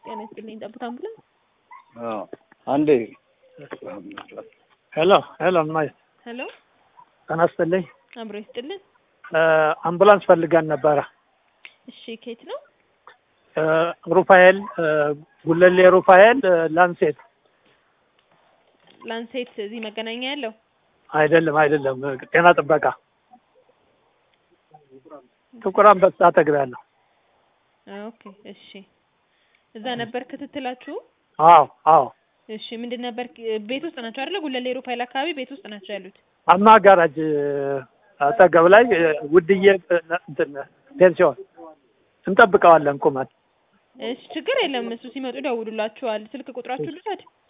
ጤና ይስጥልኝ። ጠብታ አምቡላንስ። አንዴ ሄሎ ሄሎ፣ እማዬ ሄሎ፣ ጤና ይስጥልኝ። አብሮ ይስጥልን። አምቡላንስ ፈልገን ነበረ። እሺ፣ ከየት ነው? ሩፋኤል ጉለሌ ሩፋኤል ላንሴት ላንሴት እዚህ መገናኛ ያለው አይደለም አይደለም፣ ጤና ጥበቃ ጥቁር አንበሳ ተግቢያለሁ። ኦኬ፣ እሺ። እዛ ነበር ክትትላችሁ? አዎ አዎ፣ እሺ። ምንድን ነበር? ቤት ውስጥ ናቸው አይደለ? ጉለሌ ሩፋኤል አካባቢ ቤት ውስጥ ናቸው ያሉት። አማ ጋራጅ አጠገብ ላይ ውድዬ እንትን ፔንሲዮን እንጠብቀዋለን ቁመን እሺ፣ ችግር የለም። እሱ ሲመጡ ደውሉላችኋል። ስልክ ቁጥራችሁ ልውሰድ?